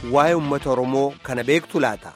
waa'ee uummata Oromoo kana beektu laata?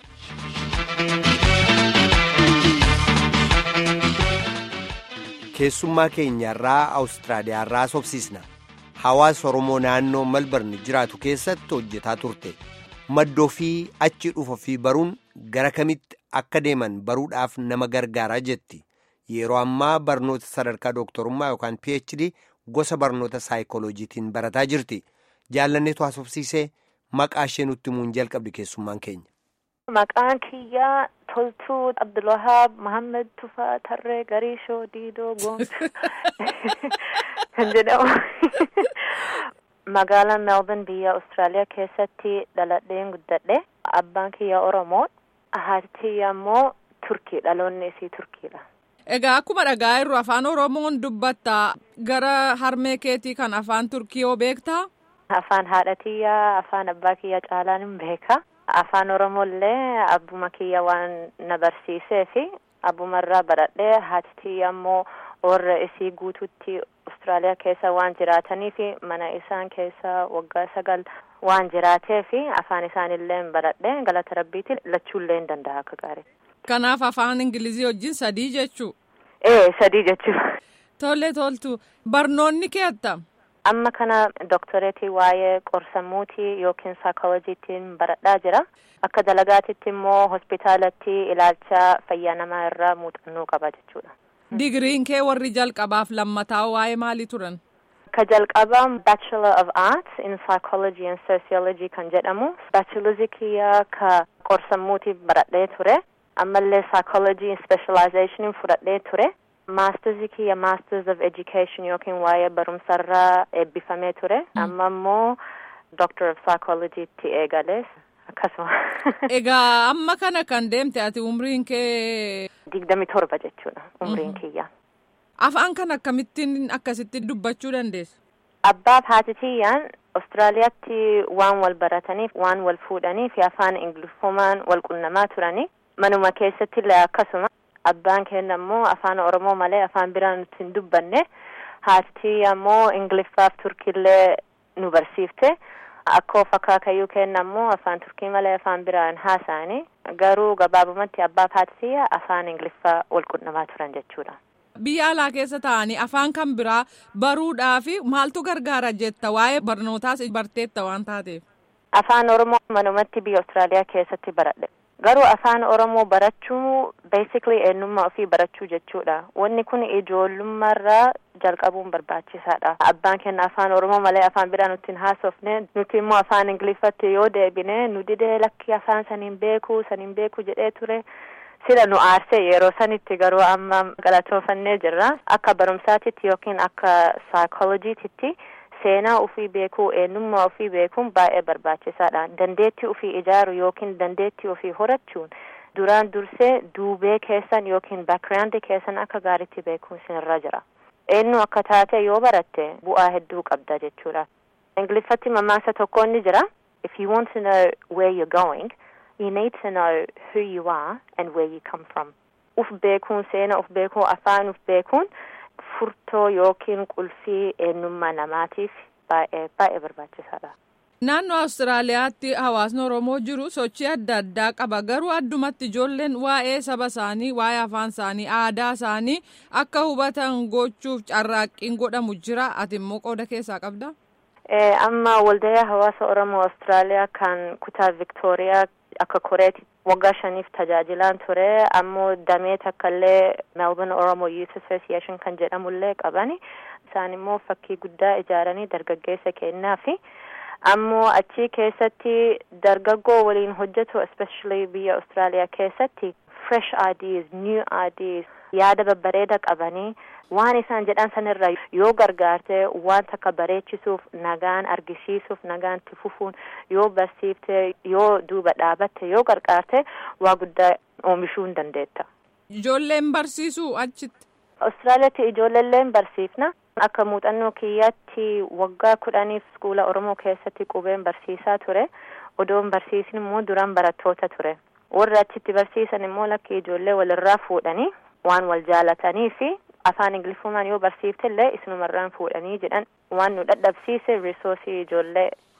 Keessummaa keenyarraa Awustiraaliyaarraa sobsiisna. Hawaasa Oromoo naannoo Malbarni jiraatu keessatti hojjetaa turte. Maddoo fi achi dhufa fi baruun gara kamitti akka deeman baruudhaaf nama gargaaraa jetti. Yeroo ammaa barnoota sadarkaa dooktorummaa yookaan PhD gosa barnoota saayikolojiitiin barataa jirti. Jaallanneetu haasofsiisee maqaa ishee nutti himuun jalqabdi keessummaan keenya. Maqaan kiyyaa Toltuu Abdulwahaab Mahammed Tufaa Tarree Gariishoo Diidoo Goomtu kan jedhamu. Magaalaa Melbourne biyya Austraaliyaa keessatti dhaladheen guddadhe. Abbaan kiyya Oromoo. Haati kiyya immoo Turkii dhaloonni isii Turkiidha. Egaa akkuma dhagaa irru afaan Oromoon dubbatta gara harmee keetii kan afaan Turkii yoo beektaa? Afaan haadha kiyyaa afaan abbaa kiyyaa caalaan hin beeka. Afaan Oromoo illee abbuma kiyya waan na barsiisee fi abbumarraa baradhee haati kiyya immoo warra isii guututti Austraaliyaa keessa waan jiraataniif mana isaan keessa waggaa sagal waan jiraatee fi afaan isaanillee baradhee galata rabbiitiin lachuullee hin danda'a akka gaarii. Kanaaf afaan Ingilizii wajjin sadii jechuu? Ee sadii jechuudha. Tole toltu barnoonni kee attam? Amma kana doktoreetii waa'ee qorsammuutii yookiin saayikolojiitiin baradhaa jira. Akka dalagaatitti immoo hospitaalatti ilaalcha fayyaa namaa irraa muuxannoo qaba jechuudha. Digiriin kee warri jalqabaaf lammataa waa'ee maalii turan? Ka jalqabaa Bachelor of Arts in Psychology and Sociology kan jedhamu. Bachelorzii kiyyaa ka qorsammuutii baradhee ture. Ammallee Psychology Specialization fudhadhee ture. Maasterzii kiyya Masters of Education yookiin waa'ee barumsarraa eebbifamee ture. Amma immoo Doctor of Psychology itti eegalees akkasuma. Egaa amma kana kan deemte ati umriin kee. Digdami torba jechuudha umriin kiyya. Afaan kan akkamittiin akkasitti dubbachuu dandeessu? Abbaaf haati kiyyaan Austraaliyaatti waan wal barataniif waan wal fuudhaniif afaan Ingiliffumaan wal qunnamaa turanii manuma keessatti illee akkasuma. Abbaan keenya immoo afaan Oromoo malee afaan biraa nuti hin dubbanne haati ammoo Ingiliffaaf Turkiillee nu barsiifte akkoo fakkaakayyuu keenya immoo afaan Turkii malee afaan biraa hin haasa'anii garuu gabaabumatti abbaaf haati afaan Ingiliffaa wal qunnamaa turan jechuudha. Biyya alaa keessa taa'anii afaan kan biraa baruudhaaf maaltu gargaara jetta waa'ee barnootaas barteetta waan taateef. Afaan Oromoo manumatti biyya Austraaliyaa keessatti baradhe. Garuu afaan Oromoo barachuu basically eenyummaa ofii barachuu jechuudha. Wanni kun ijoollummaarraa jalqabuun barbaachisaadha. Abbaan keenya afaan Oromoo malee afaan biraa nuti hin haasofne nuti immoo afaan Ingiliffatti yoo deebine nu didee lakki afaan saniin beeku saniin beeku jedhee ture. Sila nu aarsee yeroo sanitti garuu amma galatoofannee jirra. Akka barumsaatitti yookiin akka saayikolojiititti. seenaa ofii beekuu eenyummaa ofii beekuun baay'ee barbaachisaadha dandeettii ofii ijaaru yookiin dandeettii ofii horachuun duraan dursee duubee keessan yookiin baakgiraawundi keessan akka gaariitti beekuun sinirra jira eenyu akka taate yoo baratte bu'aa hedduu qabda jechuudha ingiliffatti mammaaksa tokko ni jira if you want to know where you're going you need to know who you are and where you come from uf beekuun seenaa uf beekuu afaan uf beekuun furtoo yookiin qulfii eenyummaa namaatiif baay'ee baay'ee barbaachisaadha. Naannoo Awustiraaliyaatti hawaasni Oromoo jiru sochii adda addaa qaba. Garuu addumatti ijoolleen waa'ee saba isaanii, waa'ee afaan isaanii, aadaa isaanii akka hubatan gochuuf carraaqqiin godhamu jira. Ati immoo qooda keessaa qabdaa? Amma waldayaa hawaasa Oromoo Awustiraaliyaa kan kutaa Viktooriyaa akka koreetti waggaa shaniif tajaajilaan ture ammoo damee takkaallee Melbourne Oromo Youth Association kan jedhamullee qabani isaan immoo fakkii guddaa ijaaranii dargaggeessa kennaa fi ammoo achi keessatti dargaggoo waliin hojjetu especially biyya Austraaliyaa keessatti fresh ideas new ideas yaada babbareeda qabanii waan isaan jedhan sanirra yoo gargaarte waan takka bareechisuuf nagaan argisiisuuf nagaan itti fufuun yoo barsiifte yoo duuba dhaabatte yoo gargaarte waa guddaa oomishuu hin dandeetta. Ijoolleen barsiisuu achitti. Austraaliyaatti ijoolleelleen barsiifna. Akka muuxannoo kiyyaatti waggaa kudhaniif iskuula Oromoo keessatti qubeen barsiisaa ture. Odoon barsiisin immoo duraan barattoota ture. Warri achitti barsiisan immoo lakki ijoollee walirraa fuudhanii waan wal jaalatanii fi afaan ingiliffumaan yoo barsiifte illee isinumarraan fuudhanii jedhan waan nu dadhabsiise risoorsii ijoollee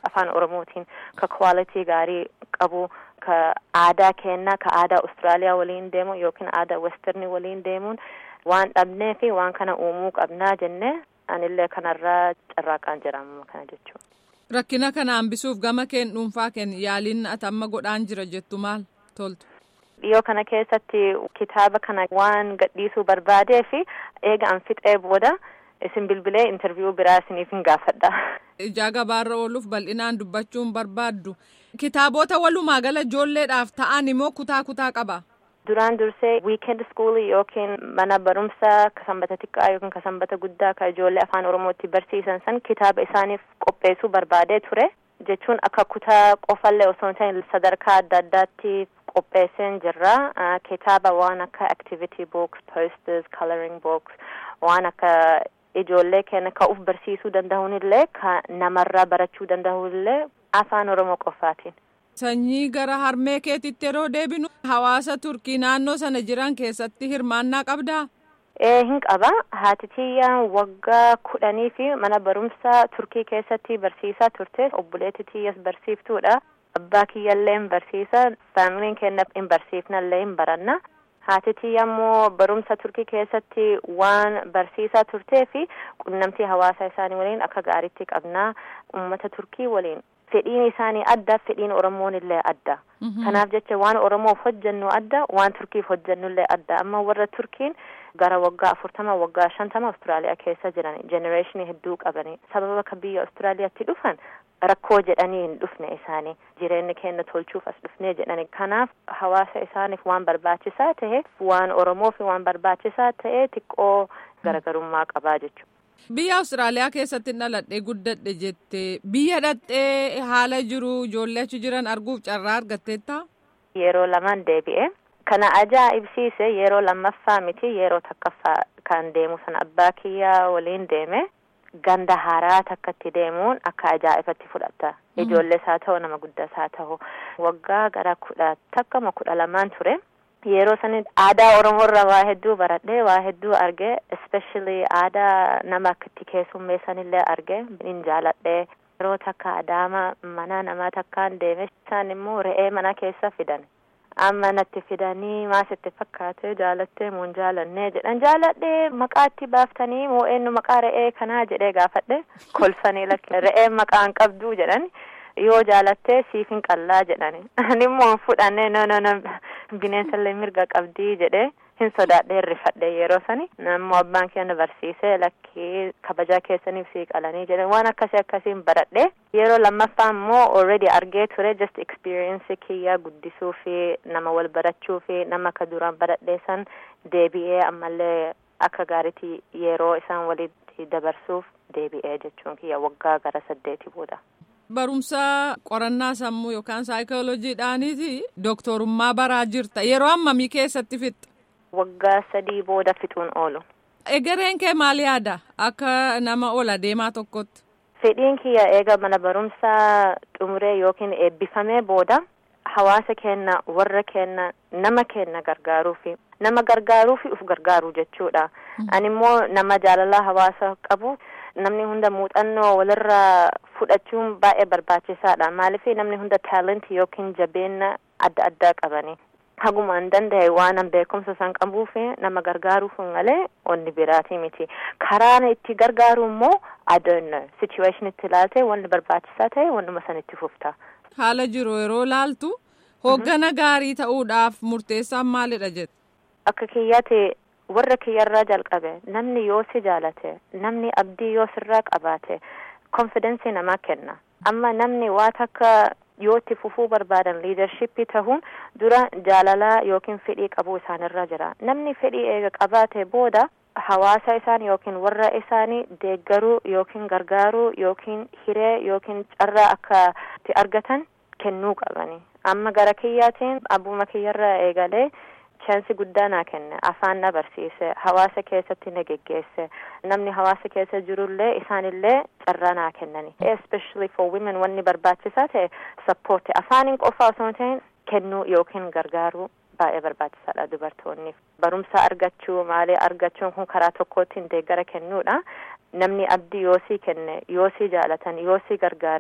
afaan oromootiin ka kwaalitii gaarii qabu ka aadaa keenna ka aadaa Austraaliyaa waliin deemu yookiin aadaa westernii waliin deemuun waan dhabnee fi waan kana uumuu qabnaa jennee anillee kanarraa carraaqaan jiraamuma kana jechuudha. Rakkina kana hambisuuf gama keen dhuunfaa keen yaaliin ati amma godhaan jira jettu maal toltu? Dhiyoo kana keessatti kitaaba kana waan gadhiisuu barbaadee fi eega an fixee booda isin bilbilee intarviiyuu biraa isiniif hin gaafadha. Ijaa gabaarra ooluuf bal'inaan dubbachuun barbaaddu. Kitaabota walumaa gala ijoolleedhaaf ta'an immoo kutaa kutaa qaba. Duraan dursee wiikend iskuulii yookiin mana barumsaa ka sanbata xiqqaa yookiin ka sanbata guddaa ka ijoollee afaan oromootti barsiisan san kitaaba isaaniif qopheessuu barbaadee ture jechuun akka kutaa qofallee osoo hin ta'in sadarkaa adda addaatti qopheesseen jirra kitaaba waan akka activity books posters coloring books waan akka ijoollee keenya ka uf barsiisuu danda'uunillee ka namarraa barachuu danda'uunillee afaan oromoo qofaatiin. Sanyii gara harmee keetitti yeroo deebinu hawaasa turkii naannoo sana jiran keessatti hirmaannaa qabdaa? Ee hin qaba. Haati tiyyaan waggaa kudhanii fi mana barumsaa turkii keessatti barsiisaa turte. Obboleetti tiyyas barsiiftuudha. Abbaa kiyyallee hin barsiisa. Faamiliin keenya hin barsiifnallee hin baranna. Haati tiyya immoo barumsa turkii keessatti waan barsiisaa turtee fi qunnamtii hawaasa isaanii waliin akka gaariitti qabnaa uummata turkii waliin. fedhiin isaanii adda fedhiin oromoon illee adda kanaaf jecha waan oromoof hojjennu adda waan turkiif hojjennu illee adda amma warra turkiin gara waggaa afurtama waggaa shantama austraaliyaa keessa jiran jenereeshinii hedduu qabanii sababa ka biyya austraaliyaatti dhufan rakkoo jedhanii hin dhufne isaanii jireenya keenya tolchuuf as dhufnee jedhani kanaaf hawaasa isaaniif waan barbaachisaa ta'e waan oromoof waan barbaachisaa ta'e xiqqoo garagarummaa qabaa jechuudha. Biyya Awustiraaliyaa keessatti dhaladhee guddadhe jette biyya dhaqxee haala jiru ijoollee achi jiran arguuf carraa argatteetta? Yeroo lamaan deebi'e. Kana ajaa'ibsiise yeroo lammaffaa miti yeroo takkaffaa kan deemu sana abbaa kiyyaa waliin deeme ganda haaraa takkatti deemuun akka ajaa'ibatti fudhata. Ijoollees haa ta'u nama guddaas haa ta'u waggaa gara kudha takkama kudha lamaan ture. yeroo sani aadaa oromoorra waa hedduu baradhe waa hedduu arge especially aadaa nama akkatti keessummeessanillee arge hin jaaladhe yeroo takka adaama mana namaa takkaan deeme isaan immoo re'ee mana keessa fidan amma natti fidanii maasitti fakkaate jaalattee moo hin jaalannee jedhan jaaladhe maqaatti baaftanii moo eenyu maqaa re'ee kanaa jedhee gaafadhe kolfanii lakke re'ee maqaa hin qabduu jedhan yoo jaalattee siif hin qallaa jedhani ani immoo hin fudhanne no no no bineensallee mirga qabdii jedhee hin sodaadhee rifadhe yeroo sani ammoo abbaan keenya barsiisee lakkii kabajaa keessaniif sii qalanii jedhe waan akkasii akkasiin baradhe yeroo lammaffaa immoo already argee ture just experience kiyyaa guddisuu fi nama wal barachuu fi nama akka duraan baradhee san deebi'ee ammallee akka gaariitti yeroo isaan walitti dabarsuuf deebi'ee jechuun kiyya waggaa gara saddeeti booda. Barumsa qorannaa sammuu yookaan saayikooloojiidhaaniiti dooktorummaa baraa jirta yeroo ammamii keessatti fixxa. Waggaa sadii booda fixuun oolu. Egereen kee maal yaada akka nama ola deemaa tokkotti? Fedhiin kiyya eega mana barumsaa xumuree yookiin eebbifamee booda hawaasa keenya warra keenya nama keenya gargaaruufi nama gargaaruufi uf gargaaru jechuudha. Ani immoo nama jaalalaa hawaasa qabu. namni hunda muuxannoo walirraa fudhachuun baay'ee barbaachisaadha maaliif namni hunda taalentii yookiin jabeenya adda addaa qabani haguma hin danda'e waan an beekumsa san qabuuf nama gargaaruuf malee onni biraatii miti karaan itti gargaaru immoo adoonno situation itti ilaalte wanni barbaachisaa ta'e wannuma san itti fufta. haala jiru yeroo laaltu hoggana gaarii ta'uudhaaf murteessaan maalidha jette. akka kiyyaate warra kiyyarraa jalqabe namni yoo si jaalate namni abdii yoo sirraa qabaate konfidensii namaa kenna amma namni waa takka yoo itti fufuu barbaadan liidarshippii ta'uun dura jaalalaa yookiin fedhii qabuu isaanirra jira namni fedhii eega qabaate booda hawaasa isaan yookiin warra isaanii deeggaruu yookiin gargaaruu yookiin hiree yookiin carraa akka itti argatan kennuu qabani amma gara kiyyaatiin abbuma kiyyarra eegalee chaansi guddaa naa kenne afaan na barsiise hawaasa keessatti na geggeesse namni hawaasa keessa jirullee isaanillee carraa naa kennani especially for women wanni barbaachisaa ta'e sappoorti afaaniin qofaa osoo hin ta'in kennuu yookiin gargaaruu baay'ee barbaachisaadha dubartoonniif barumsa argachuu maalii argachuun kun karaa tokkootiin deeggara kennuudha namni abdii yoosii kenne yoosii jaalatan yoosii gargaaran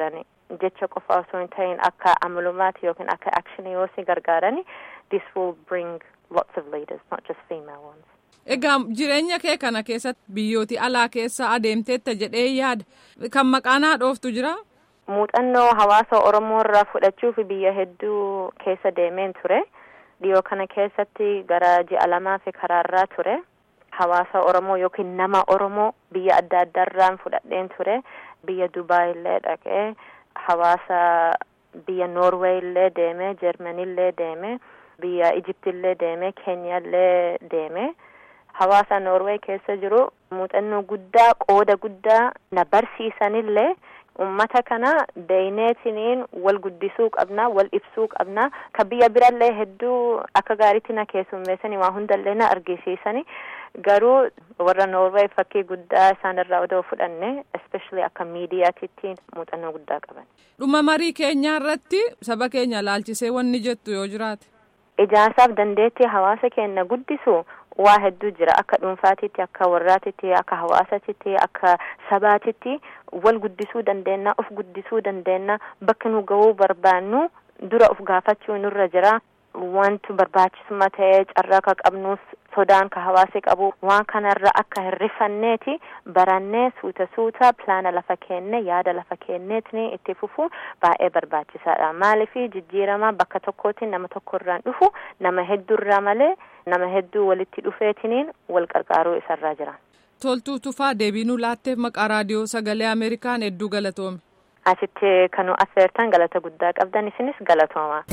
jecha qofa osoo hin ta'in akka amalumaati yookiin akka akshinii yoo si gargaarani this will bring lots of leaders not just female ones. Egaa jireenya kee kana keessatti biyyooti alaa keessa adeemteetta jedhee yaada kan maqaan haadhooftu jira. Muuxannoo hawaasa Oromoo irraa fudhachuuf biyya hedduu keessa deemeen ture. Dhiyoo kana keessatti gara ji'a lamaa fi karaarraa ture. Hawaasa Oromoo yookiin nama Oromoo biyya adda addaarraan fudhadheen ture. Biyya Dubaay illee dhaqee hawaasa biyya Noorweey illee deeme, Jarmanii illee deeme, biyya Ijipti illee deeme, Keenya illee deeme. Hawaasa Noorweey keessa jiru muuxannoo guddaa qooda guddaa na barsiisanillee ummata kana beeyneetiniin wal guddisuu qabna wal ibsuu qabna ka biyya birallee hedduu akka gaariitti na keessummeessanii waa hundallee na argisiisani garuu warra Noorweey fakkii guddaa isaanirraa odoo fudhanne especially akka miidiyaatitti muuxannoo guddaa qaban. Dhuma marii keenyaa irratti saba keenya laalchisee wanni jettu yoo jiraate. Ijaarsaaf dandeettii hawaasa keenya guddisu waa hedduu jira akka dhuunfaatitti akka warraatitti akka hawaasatitti akka sabaatitti wal guddisuu dandeenya of guddisuu dandeenya bakka nu ga'uu barbaannu dura of gaafachuu nurra jira wanti barbaachisummaa ta'ee carraa ka qabnuus sodaan ka hawaasi qabu waan kanarra akka hin rifanneeti barannee suuta suuta pilaana lafa kenne yaada lafa kenneetni itti fufu baay'ee barbaachisaadha maaliifi jijjiirama bakka tokkootiin nama tokkorraan dhufu nama hedduurraa malee nama hedduu walitti dhufeetiniin wal qarqaaruu isarraa jira. Toltuu tufaa deebiinuu laatteef maqaa raadiyoo sagalee Ameerikaan hedduu galatoome. Asitti kanu affeertan galata guddaa qabdan isinis galatooma.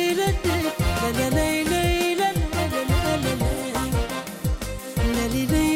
la la la